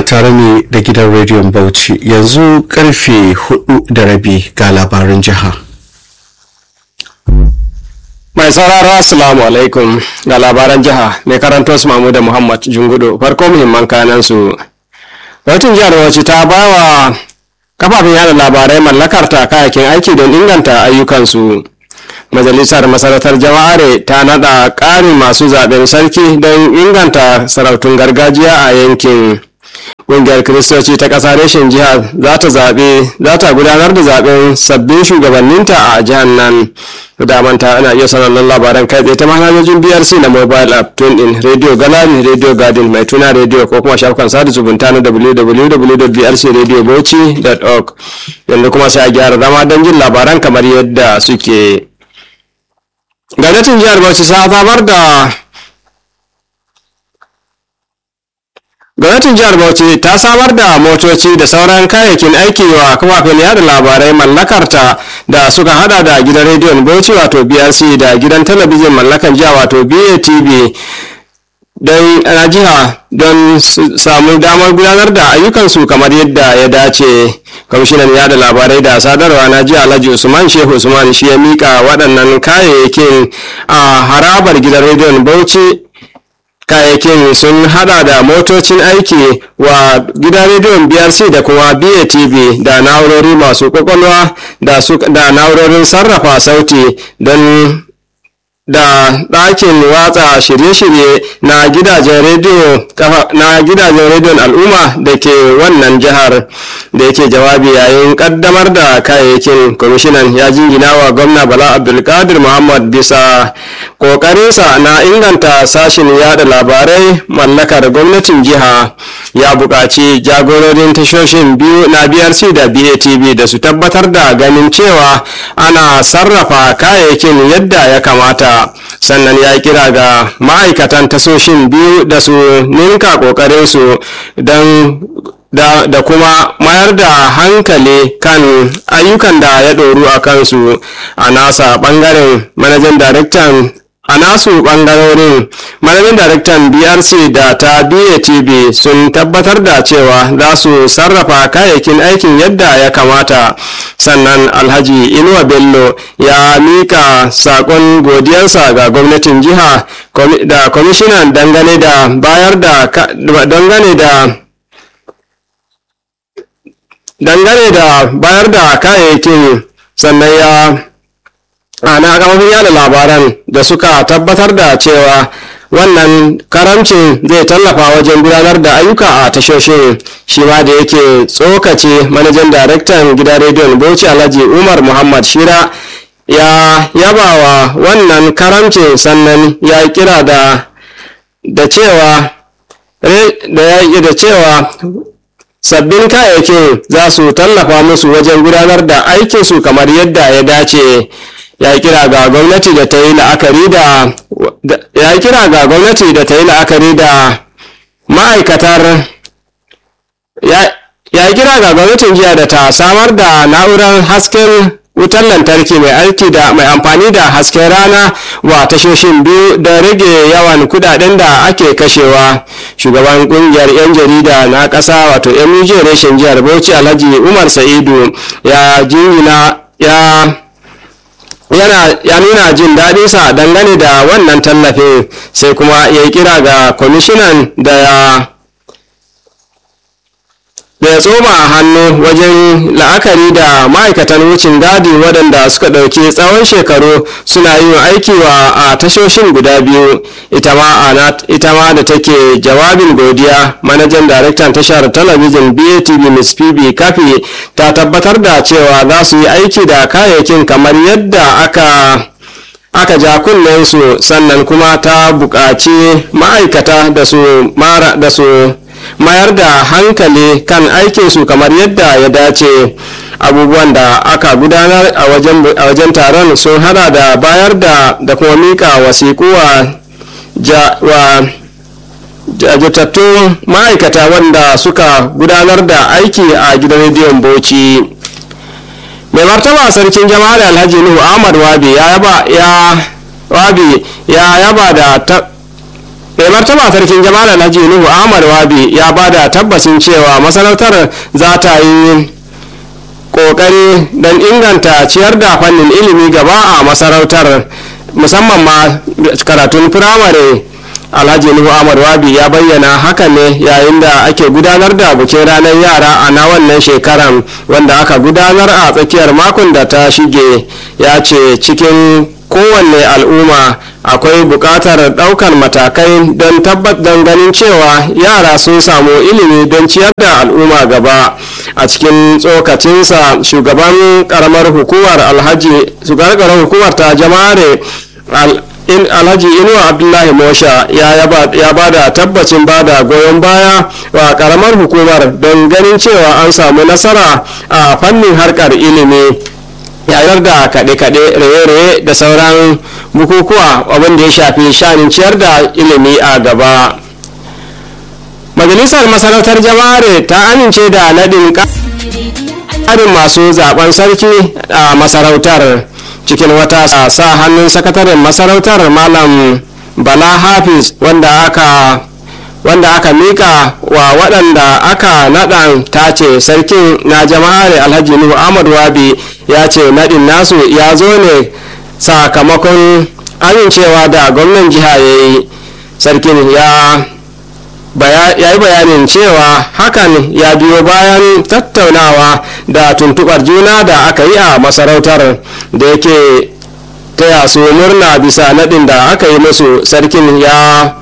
tare ne da gidan rediyon Bauchi yanzu karfe hudu da rabi ga labarin jiha. Mai sauraro Assalamu alaikum ga labaran jiha mai karanto su Mahmuda Muhammad Jungudo farko muhimman kanan su. Gwamnatin jihar Bauchi ta ba wa kafafen yada labarai mallakar ta kayakin aiki don inganta ayyukansu. Majalisar Masarautar Jama'are ta nada ƙarin masu zaben sarki don inganta sarautun gargajiya a yankin. Ƙungiyar Kiristoci ta ƙasa reshen jihar za ta zaɓe za ta gudanar da zaɓen sabbin shugabanninta a jihar nan. Da manta ana iya sauraron labaran kai tsaye ta manhajojin BRC na mobile app tune in radio gallery radio garden mai tuna radio ko kuma shafukan sada zumunta na www.brcradiobauchi.org yanzu kuma sai a gyara zama don jin labaran kamar yadda suke. Gwamnatin jihar Bauchi ta samar da gwamnatin jihar bauchi ta samar da motoci da sauran kayayyakin aiki wa kafafen yada labarai mallakarta da suka hada da gidan rediyon bauchi wato brc da gidan talabijin mallakan jiha wato batv don na jiha don samu damar gudanar da ayyukansu kamar yadda ya dace kwamishinan yada labarai da sadarwa na jiha alhaji usman shehu usman shi ya mika waɗannan kayayyakin a harabar gidan rediyon bauchi kayayyakin sun hada da motocin aiki wa gidan rediyon brc da kuma batv da na'urori masu kwakwalwa da na'urorin sarrafa sauti don da ɗakin watsa shirye-shirye na gidajen rediyo na gidajen rediyon al'umma da ke wannan jihar da yake jawabi yayin kaddamar da kayayyakin kwamishinan ya jingina wa gwamna bala abdulkadir muhammad bisa kokarinsa na inganta sashin yada labarai mallakar gwamnatin jiha ya buƙaci jagororin tashoshin biyu na brc da batv da su tabbatar da ganin cewa ana sarrafa kayayyakin yadda ya kamata sannan ya kira ga ma'aikatan tasoshin biyu da su ninka ƙoƙarinsu don da, da kuma mayar da hankali kan ayyukan da ya ɗoru a kansu a nasa ɓangaren manajan daraktan a nasu ɓangarorin manajan daraktan brc da ta batv sun tabbatar da cewa za su sarrafa kayayyakin aikin yadda ya kamata sannan alhaji inuwa bello ya mika sakon godiyarsa ga gwamnatin jiha da kwamishinan dangane da bayar da dangane da dangane da bayar da kayayyakin sannan ya ana kamafin yada labaran da suka tabbatar da cewa wannan karamcin zai tallafa wajen gudanar da ayyuka a tashoshin shi ma da yake tsokace manajan daraktan gidan rediyon bauchi alhaji umar muhammad shira ya yaba wa wannan karamcin sannan ya kira da da cewa da ya da cewa sabbin kayayyakin za su tallafa musu wajen gudanar da aikinsu kamar yadda ya dace ya kira ga gwamnati da ta yi la'akari da ya kira ga gwamnati da ta yi la'akari da ma'aikatar ya kira ga gwamnatin jiya da ta samar da na'urar hasken wutar lantarki mai aiki da mai amfani da hasken rana wa tashoshin biyu da rage yawan kudaden da ake kashewa shugaban kungiyar 'yan jarida na ƙasa wato muj reshen jihar bauchi alhaji umar sa'idu ya jingina ya yana ya nuna jin daɗinsa dangane da wannan tallafin sai kuma ya yi kira ga kwamishinan da ya da ya tsoma hannu wajen la'akari da ma'aikatan wucin gadi waɗanda suka ɗauki tsawon shekaru suna yin aiki wa a tashoshin guda biyu ita ma da take jawabin godiya manajan daraktan tashar talabijin batv miss pb kafi ta tabbatar da cewa za su yi aiki da kayayyakin kamar yadda aka aka ja kunnensu sannan kuma ta buƙaci ma'aikata da su mara da su mayar da hankali kan aikinsu kamar yadda ya dace abubuwan da aka gudanar a wajen taron sun hada da bayar da da kuma mika wasiku wa jajatattun ma'aikata wanda suka gudanar da aiki a gidan rediyon bauchi mai martaba sarkin jama'ar alhaji nuhu ahmad wabi ya yaba ya wabi ya yaba da mai martaba sarkin jama'a alhaji nuhu ahmad wabi ya ba da tabbacin cewa masarautar za ta yi kokari don inganta ciyar da fannin ilimi gaba a masarautar musamman ma karatun firamare alhaji nuhu ahmad wabi ya bayyana haka ne yayin da ake gudanar da bikin ranar yara a na wannan shekaran wanda aka gudanar a tsakiyar makon da ta shige ya ce cikin kowanne al'umma akwai buƙatar ɗaukar matakai don tabbat don ganin cewa yara sun samu ilimi don ciyar da al'umma gaba a cikin tsokacinsa shugaban karamar hukumar alhaji shugaban hukumar ta jama'are alhaji inuwa abdullahi mosha ya ba da tabbacin ba da goyon baya wa karamar hukumar don ganin cewa an samu nasara a fannin harkar ilimi yayar da kaɗe-kaɗe raye-raye da sauran bukukuwa abin da ya shafi shanin ciyar da ilimi a gaba majalisar masarautar jama'are ta amince da naɗin ƙarin masu zaben sarki a masarautar cikin wata sa hannun sakataren masarautar malam bala hafiz wanda aka wanda aka mika wa waɗanda aka naɗa tace sarkin na jama'ar alhaji nuhu ahmad wabi ya ce naɗin nasu ya zo ne sakamakon amincewa da gwamnan jiha ya yi sarkin ya ya yi bayanin cewa hakan ya biyo bayan tattaunawa da tuntuɓar juna da aka yi a masarautar da yake taya su murna bisa naɗin da aka yi musu sarkin ya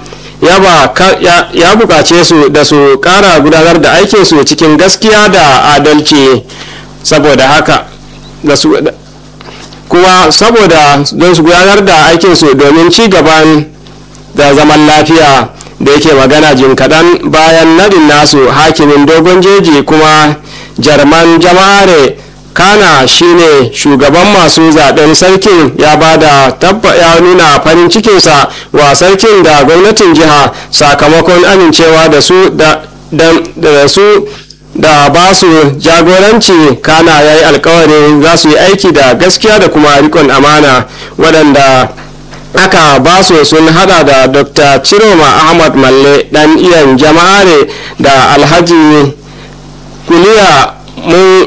ya bukace su da su kara gudanar da aikinsu cikin gaskiya da adalci saboda haka da su kuma saboda don su gudanar da aikinsu domin ci gaban da zaman lafiya da yake magana jin kaɗan bayan nadin nasu hakimin dogon jeji kuma jarman jama'are kana shine shugaban masu zaben sarkin ya ba da ya nuna farin cikinsa wa sarkin da gwamnatin jiha sakamakon amincewa da su da su da ba su jagoranci kana ya yi alkawarin za su yi aiki da gaskiya da kuma rikon amana waɗanda aka ba su sun hada da dr ciroma ahmad malle dan iyan jama'are da alhaji kuliya mun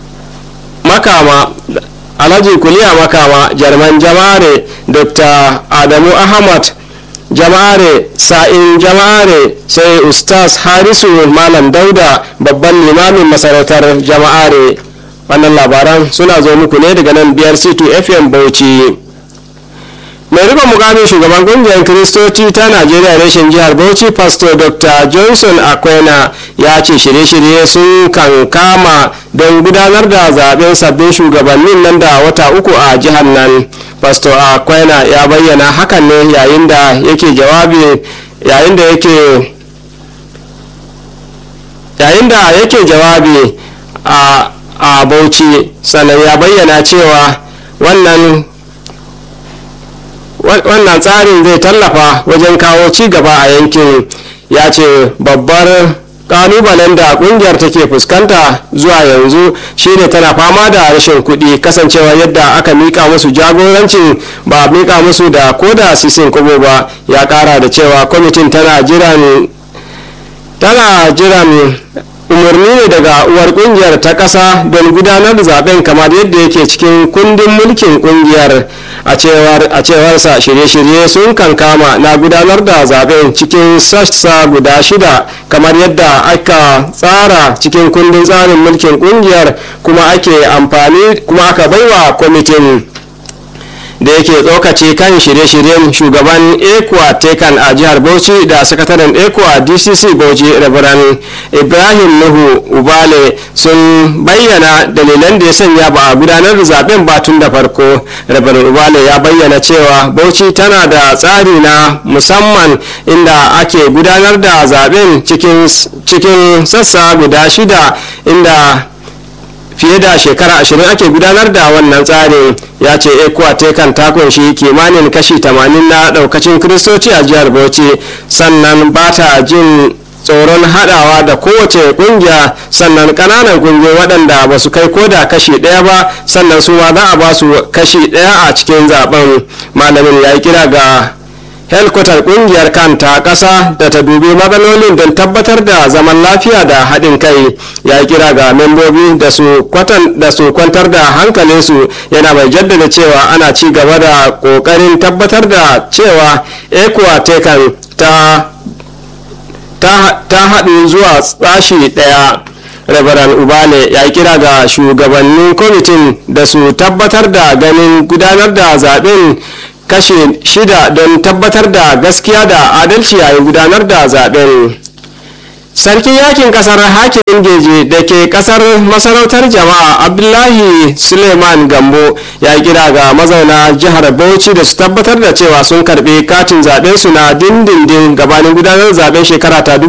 makama alhaji kuliya makama jarman jama'are dr adamu ahmad jama'are sa'in jama'are sai ustaz harisu malam dauda babban limamin masarautar jama'are wannan labaran suna zo muku ne daga nan biyar c2 fm bauchi mai rikon mukamin shugaban kungiyar kiristoci ta najeriya reshen jihar bauchi pastor dr johnson akwena ya ce shirye-shirye sun kan kama don gudanar da zaben sabbin shugabannin nan da wata uku a jihar nan pastor akwena ya bayyana hakan ne yayin da yake jawabi yayin da yake yayin da yake jawabi a a bauchi sannan ya bayyana cewa wannan wannan tsarin zai tallafa wajen kawo ci gaba a yankin ya ce babbar kalubalen da kungiyar take fuskanta zuwa yanzu shine tana fama da rashin kuɗi kasancewa yadda aka mika musu jagorancin ba mika musu da koda sisin kubo ba ya kara da cewa kwamitin tana jiran tana jiran umarni ne daga uwar kungiyar ta ƙasa don gudanar da zaben kamar yadda yake cikin kundin mulkin kungiyar a cewarsa shirye-shirye sun kankama na gudanar da zaben cikin sassa guda shida kamar yadda aka tsara cikin kundin tsarin mulkin kungiyar kuma ake amfani kuma aka baiwa kwamitin da yake tsokace kan shirye-shiryen shugaban ekwa tekan a jihar bauchi da sakataren ekwa dcc bauchi rabiran ibrahim nuhu ubale sun bayyana dalilan da ya sanya ba a gudanar da zaben ba tun da farko rabiran ubale ya bayyana cewa bauchi tana da tsari na musamman inda ake gudanar da zaben cikin sassa guda shida inda fiye da shekara ashirin ake gudanar da wannan tsarin ya ce ekuwa tekan ta kunshi kimanin kashi 80 na daukacin kiristoci a jihar bauchi sannan ba ta jin tsoron hadawa da kowace kungiya sannan kananan kungiyoyi waɗanda ba su kai koda kashi ɗaya ba sannan su ma za a ba su kashi ɗaya a cikin zaben malamin ya yi kira ga helkwatar kungiyar kanta ƙasa da ta dubi matsalolin don tabbatar da zaman lafiya da haɗin kai ya kira ga membobi da su kwantar da hankalinsu yana mai jaddada cewa ana ci gaba da ƙoƙarin tabbatar da cewa ekuwa tekan ta ta haɗu zuwa tsashi ɗaya Reverend Ubale ya kira ga shugabannin kwamitin da su tabbatar da ganin gudanar da zaben kashe shida don tabbatar da gaskiya da adalci yayin gudanar da zaben. sarkin yakin kasar hakimin geje da ke kasar masarautar jama'a abdullahi suleiman gambo ya kira ga mazauna jihar bauchi da su tabbatar da cewa sun karbi katin zaben su na dindindin gabanin gudanar zaben shekara ta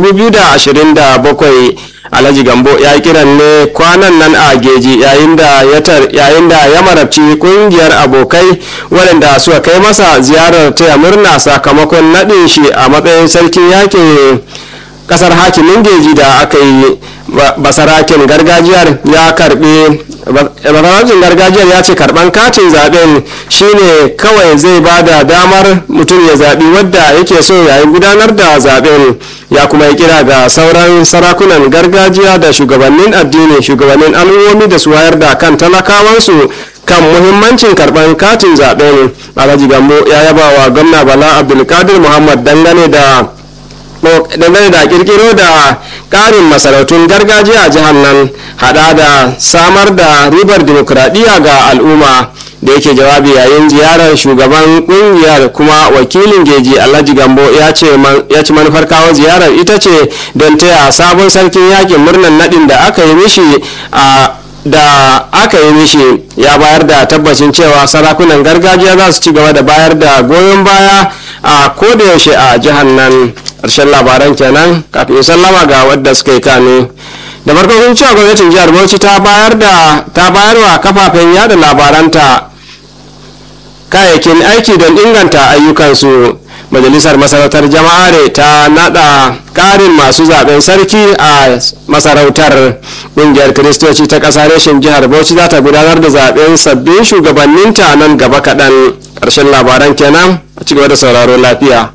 2027 alhaji gambo ya kiran ne kwanan nan a geji yayin da ya marabci kungiyar abokai waɗanda suka kai masa ziyarar taya murna sakamakon naɗin shi a matsayin sarkin yakin kasar hakimin geji da aka yi basarakin gargajiyar ya karbi basarakin gargajiyar ya ce karban katin zaben shine kawai zai ba da damar mutum ya zaɓi wadda yake so yayin gudanar da zaben ya kuma yi kira ga sauran sarakunan gargajiya da shugabannin addini shugabannin al'ummomi da su wayar da kan talakawansu kan muhimmancin karban katin zaben alhaji gambo ya yaba wa gwamna bala abdulkadir muhammad dangane da dangane da kirkiro da karin masarautun gargajiya a jihar nan hada da samar da ribar dimokuraɗiyya ga al'umma da yake jawabi yayin ziyarar shugaban kungiyar kuma wakilin geji alhaji gambo ya ci manufar kawo ziyarar ita ce don taya sabon sarkin yakin murnan nadin da aka yi mishi a da aka yi mishi ya bayar da tabbacin cewa sarakunan gargajiya za su ci gaba da bayar da goyon baya a kodayaushe a jihar nan ƙarshen labaran kenan kafin sallama ga wadda suka yi kane da farko kun cewa gwamnatin jihar bauchi ta bayar da ta bayar wa kafafen yada labaranta kayayyakin aiki don inganta ayyukansu majalisar masarautar jama'are ta nada karin masu zaben sarki a masarautar ƙungiyar kiristoci ta ƙasa reshen jihar bauchi za ta gudanar da zaben sabbin shugabanninta nan gaba kaɗan ƙarshen labaran kenan a cigaba da sauraro lafiya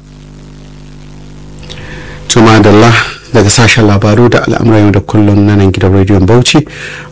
tuma daga sashen labaru da al'amuran yau da kullum na nan gidan rediyon bauchi